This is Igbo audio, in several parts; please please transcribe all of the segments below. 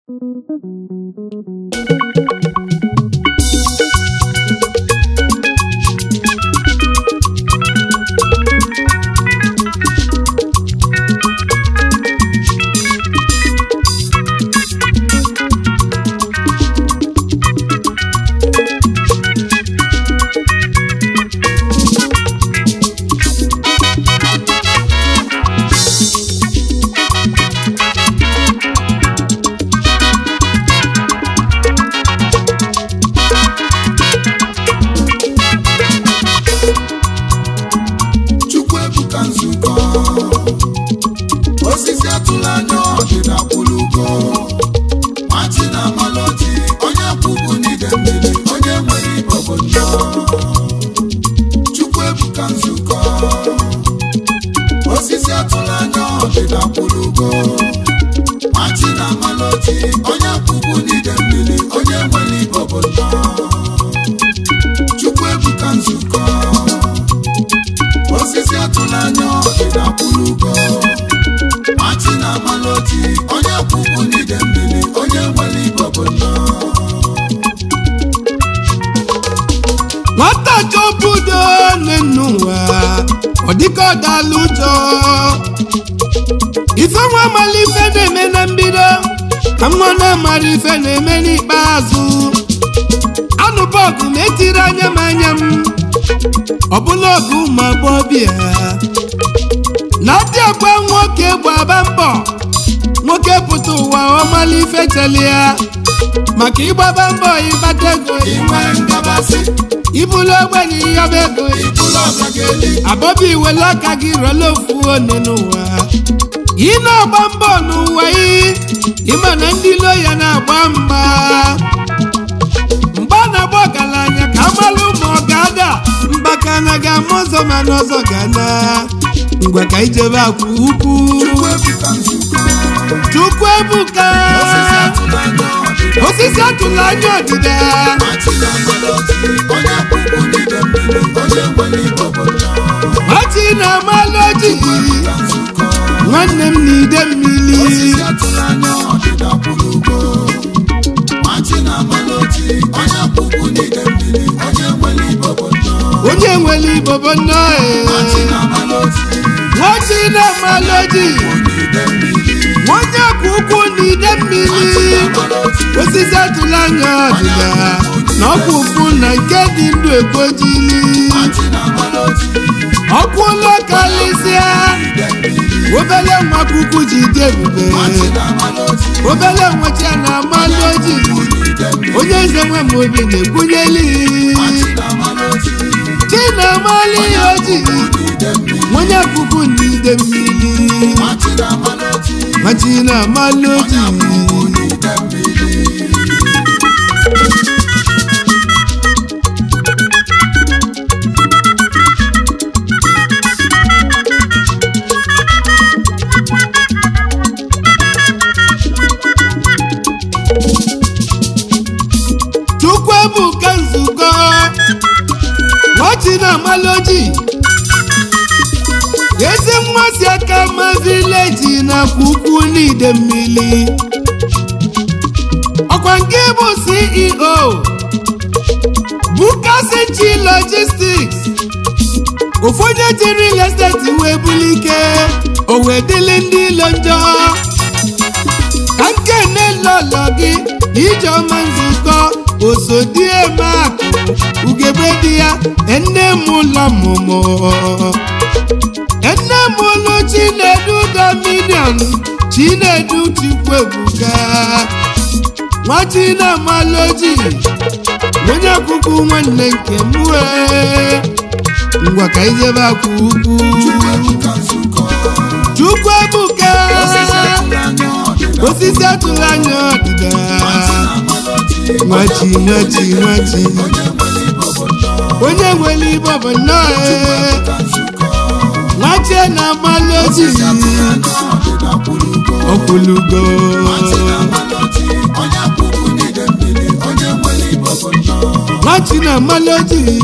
Chukwuebuka nzukọ osisi atụla anya ọdịda kwụrụ ugo machi na amalọji onye kwụbụ n'ide mmiri onye nwere ibe obodo Chukwuebuka nzukọ osisi atụla anya ọdịda kwụrụ ugo machi na amalọji onye kwụbụ n'ide mmiri onye nwere ibe obodo Chukwuebuka nzukọ osisi atụla anya ọdịda kwụrụ ugo machi na amalọji onye kwụkwụ n'ide mmiri onye nwere ibe obodo nwata chọbudo n'enu ụwa ọ dịka ọ dala ụjọ ife nwa amala ife na-eme na mbido ka nwa na-amara ife na-eme n'ikpeazụ anụbọgụ na-etiri anya m anya m ọbụla ọgụ ụmụ agbọbịa na dị agba nwoke gbaba mbọ nwoke pụta ụwa ọmala ife cheli ya maka ịgbaba mbọ ịgbata ego inwe ngabasị ibulu ogbenye ịyọba ego ịbụla ọbageli abọbi iwele aka gị rọla ofu one n'ụwa ị na-agba mbọ n'ụwa ị ịma na ndị ilo ya na-agba mgba mgba na-agba ọgaranya ka amalụ ma ọ ga-ada mgbaka na ga-ama ọzọ ma n'ọzọ ga-ana ngwa ka ijebe akwa ukwu Chukwuebuka nzukọ chukwu ebuka osisi atụla anya ọdịda osisi atụla anya ọdịda machi na amalọji onye kwụkwụ n'ide mmiri onye nwere ibe obodo machi na amaloji Chukwuebuka nzukọ nwanne m na ide mmiri osisi atụla anya ọdịda kwụrụ ugo machi na amalọji onye kwụkwụ n'ide mmiri onye nwere ibe obodo onye nwere ibobo nnọọ machi na amalọji nwachi na amaloji n'ide mmiri nwanne kwụ ụkwụ na ide mmiri osisi atụla anya ọdịda na ọkwụ ụkwụ na nke dị ndụ ekojili ọkwụ ụlọ karịsịa obele nwa kuku ji dị ebube obele nwecha na amaloji onye eze nwe m obi na-ekwunyeli chi na amali oji onye kuku na ide mmiri machi na amaloji Chukwuebuka nzukọ nwachi na amaloji ezi mmasị aka ma vileji na ukwu n'ide mmiri ọkwa nke bụ ceo bukasichi logistics ụfọdụ ji real estate wee bulike o wee dịlị ndị ilo njọ ka nke na-elolo gị ijeọma nzukọ osodiemakụ ugegbe di ya enne m ụlọ mụmụ enne m ụlọ chinedu dominion chinedu chukwuebuka nwa chinamaloji onye akwụkwọ nwanne nke m wee ngwa ka ijebe akwa ukwu chukwuebuka osisi atụrụ anya ọdịda nwachi nwachi nwachi onye nwere ibe bụ nnọọ ee. nwachi na amaloji ọkwụlugo nwachi na amaloji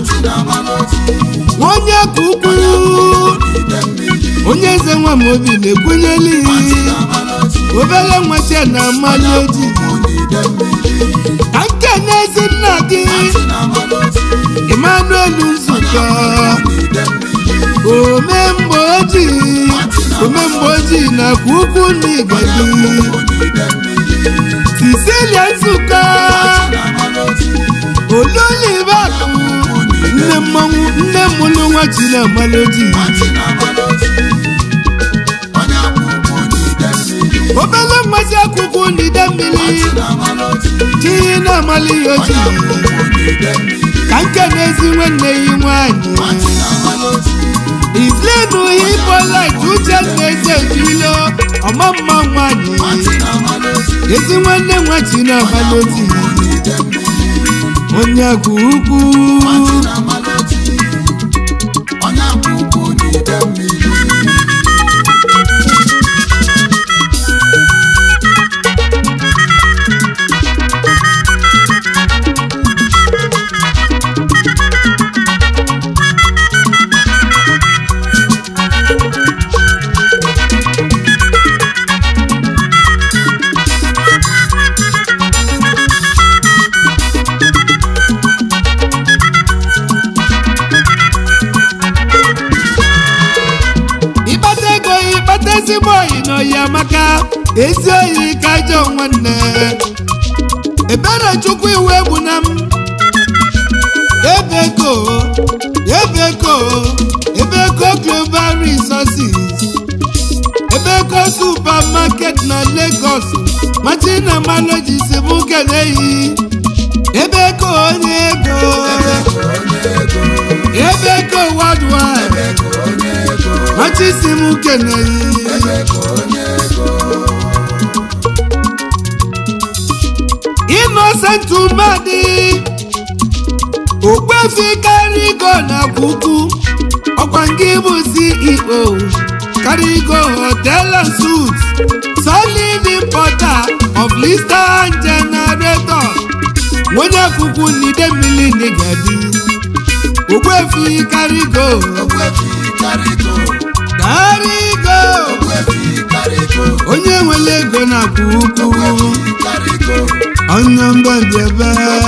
onye ka ukwu onye eze nwa m obi na-ekwenyeli obere nwachi na mmalị ojii ka nke n'ezi nna gị emmanuel nzukọ omemgbe ojii omemgbe ojii nakwa ukwu n'igadi sicilia nzukọ olulibakụ nne mmanwụ nne mụlụ nwa chinamala ojii obere mmasị akwụkwọ n'ide mmiri chi na-amali ya ojii ka nke n'ezi nwanne ya nwanyị islenu hipolit uche na-eze ejilo ọmamma nwanyị ezi nwanne nwa chinamala ojii onye akụ ukwu ịkpata ego ịkpata ezigbo oyi na oyi amaka ezi oyi ka ajọ nwanne ebere chukwu iwu egbu na m ebeko ebeko ebeko global resources ebeko supermarket na lagos machina malogis bụ keneyi ebeko onye ego ebeko worldwide machisim keneyi innocent umadi okpefi karigo na kwukwu ọkwa nke bụ ceo karigo hotel and suits solid importer of lister and generator onye kwukwu n'ide mmiri n'igadi okpefi karigo karigo onye nwere ego na kwukwu onye mbọdebe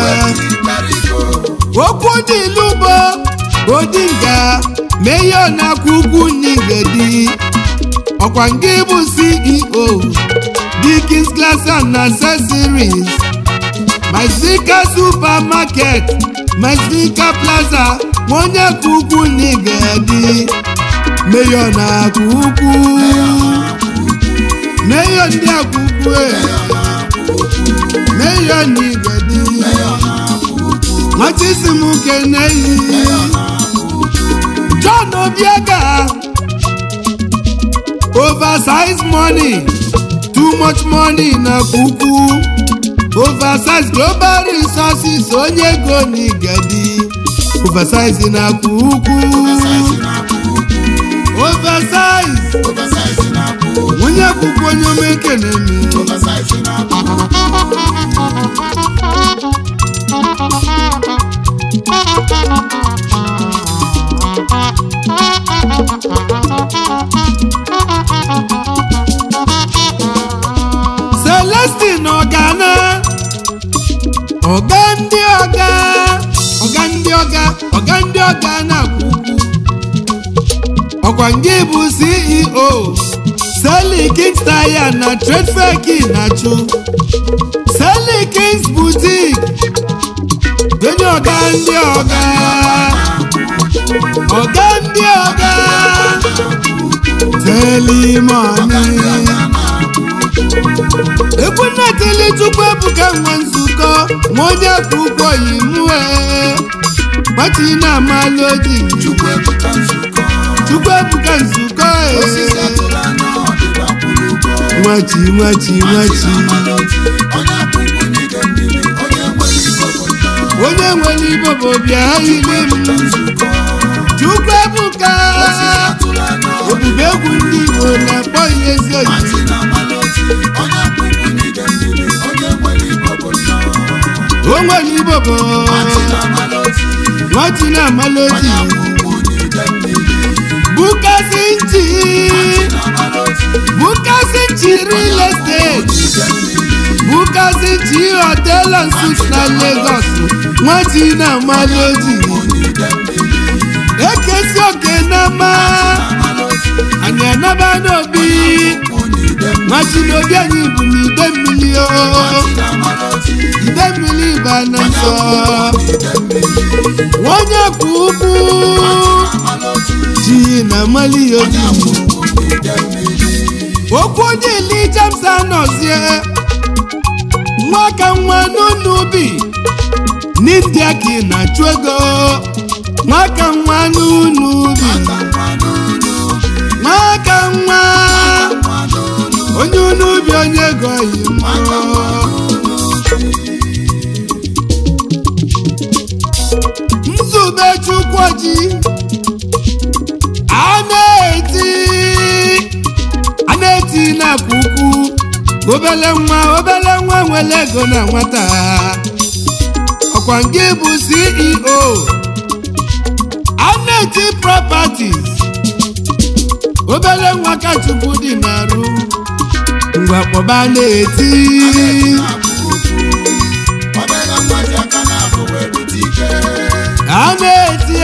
okwu dị n'ugbo odinga meyo na-akwa ugwu n'igedi ọkwa nke bụ ceo dikins glass and accessories mazika supermarket mazika plaza onye kwa ugwu n'igedi meyo na-akwa ugwu meyo ndị akwa ugwu meyo n'igedi machisim keneyi john obiega oversize money too much money na kuku oversize global resources onye ego n'igedi oversize na kuku oversize onye kuku onye omekenemi celestin ọgana ọga ndị ọga ọga ndị ọga ọga ndị ọga na-akwụ ugwu ọkwa nke bụ ceo seli kings taya na trade fair ki na-achụ seli kings boutique onye ọga ndị ọga ọga ndị ọga telimoni egwu nnetili chukwu ebuka nwe nzukọ ma onye kwụ ụgwọ yi mue gbati na amalụ oji chukwu ebuka nzukọ e nwachi nwachi nwachi onye nwere igbo bụ bịa ile m chukwu ebuka ebube egwu ndị igbo na-akpọ ihe ezi oyi o nwere igbo bụ nwachi na-amalụ oji bukasi nchi bukasi chi real estate bukasi chi hotel and suites na Lagos nwati na amaloji ekesi oke na mma anyị anaba n'obi nwati n'obi anyị bụ n'ide mmiri o ide mmiri ba na nsọ onye kwu ugwu ji na amali ya obi okwu onye ili James anọzie nwa ka nwa n'ụlọ ubi n'india ka ị na-achụ ego nwa ka nwa n'ụlọ ubi nwa ka nwa onye ụlọ ubi onye ego yi nzube chukwoji a na-eti a na-eti na-akwa ukwu obele nwa obele nwa nwere ego na nwata ọkwa nke bụ CEO Aneti Properties obele nwa ka Chukwu dị n'arụ ngwa kpọba na-eti a na-eti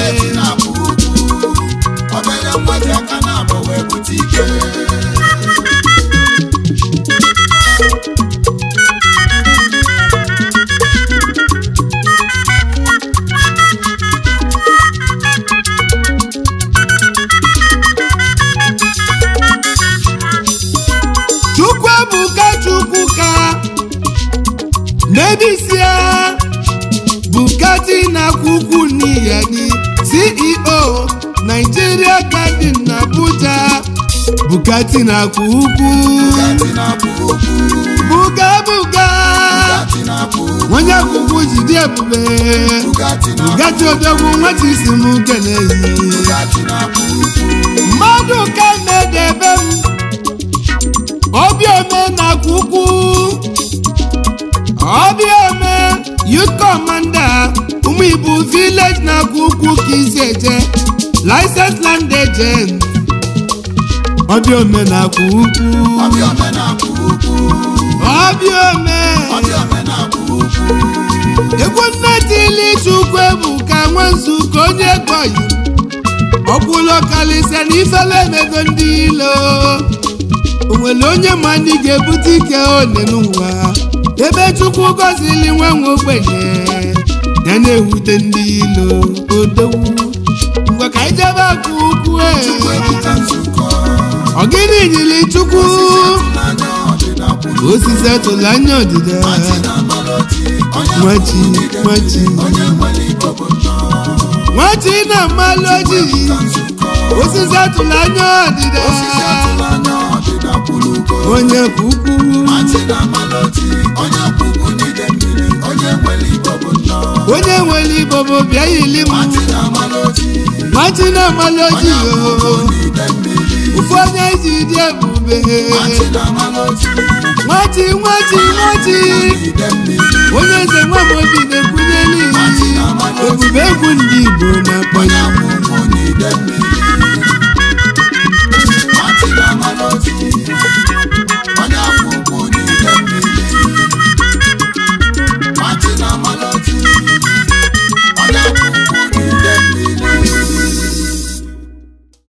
Chukwuebuka Chukwuka Nebisia Bukati na kwukwu n'iyani CEO Nigeria Garden na Abuja Bukati na kwukwu buga buga onye kwukwu jide ebube Bugatti odogwu nwata isi m keneyi mmadụ ka na-edebe m obiome na kwukwu obiome youth commander ụmụ ibu village na kwukwu ka isi eje license land agent obiome na kwukwu obiome egwu nne tili chukwu ebuka nwanzu ka onye gọyi ọkwụlọ kalịsịa na ifele emego ndị ilo o nwere onye ma ndị ga-ebute ike one n'ụwa ebe chukwu gọzili nwa nwe ogbenye ya na-ewute ndị ilo odowu ngwa ka anyị jebe aka ukwu ọgịnị nyili chukwu osisi atụla anya ọdịda nwachi nwachi nwachi na mmalụ ojii osisi atụla anya ọdịda onye bụ ukwu onye nwere igbo bụ bịa yili m nwachi na mmalụ ojii ofu onye ji dị ebube nwachi nwachi nwachi onye eze nwamobi na-ekwunyeli ebube egwu ndị igbo na-akpọ ya